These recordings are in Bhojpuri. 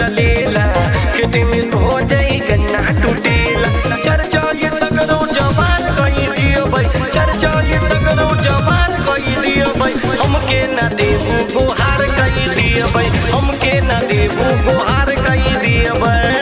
चलेला खेत में हो जाई गन्ना टूटेला चर्चा ये सगरो जवान कही दियो भाई चर्चा ये सगरो जवान कही दियो भाई हमके ना देबू गोहार कही दियो भाई हमके ना देबू गोहार कही दियो भाई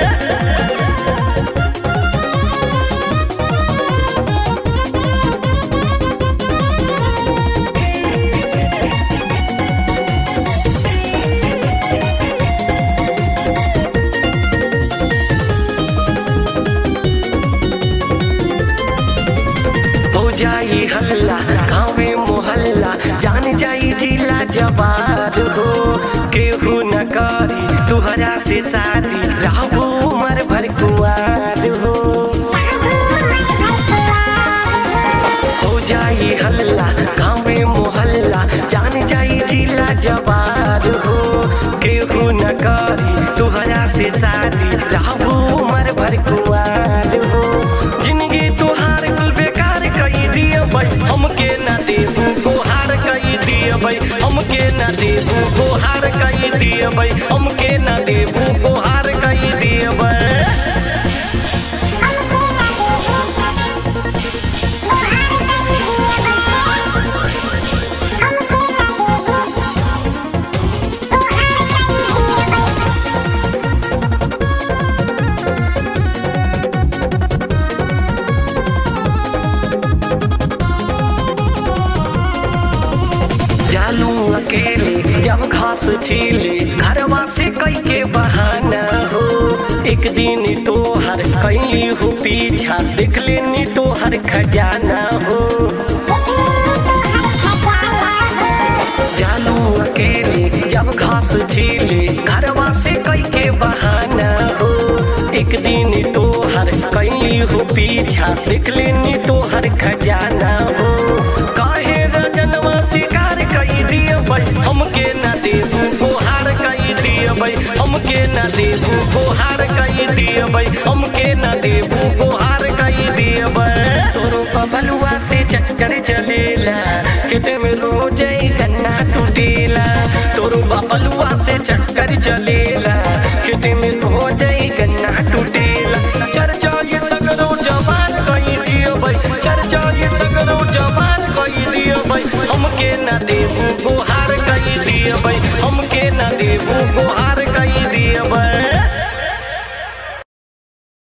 हो जाई हल्ला गाँव में मोहल्ला जान जाई जिला जवार हो केहू न करी तुहरा से शादी रहबो उमर भर कुआर हो हो जाई हल्ला गाँव में मोहल्ला जान जाई जिला जवार हो केहू न करी तुहरा से शादी रहबो उमर भर कुआर हो जिंदगी तुहार कुल बेकार कई दिए भाई हमके ना देबू गोहार कई दिए भाई हमके ना देबू गोहार कई दिए भाई हमके ना देबू गोहार कई दिए भाई जालू अकेले जब घास छीले घरवा से कई के बहाना हो एक दिन तो हर कैली हो पीछा देख लेनी तो हर खजाना हो जालू अकेले जब घास छीले घरवा से कई के बहाना हो एक दिन तो हर कैली हो पीछा देख लेनी तो हर खजाना हो काहे रजनवा शिकार कई दिए भाई हमके ना देबू गोहार कई दिए भाई हमके ना देबू गोहार कई दिए भाई हमके ना देबू गोहार कई दिए भाई तोरो पबलुआ से चक्कर चलेला किते में रोज ही गन्ना टूटेला तोरो बबलुआ से चक्कर चलेला किते में रोज ही गन्ना टूटेला चर्चा ये सगरो जवान कई दियो भाई चर्चा ये सगरो जवान कई दियो भाई हमके ना देबू गोहार कई दियो भाई हमके ना देबू गोहार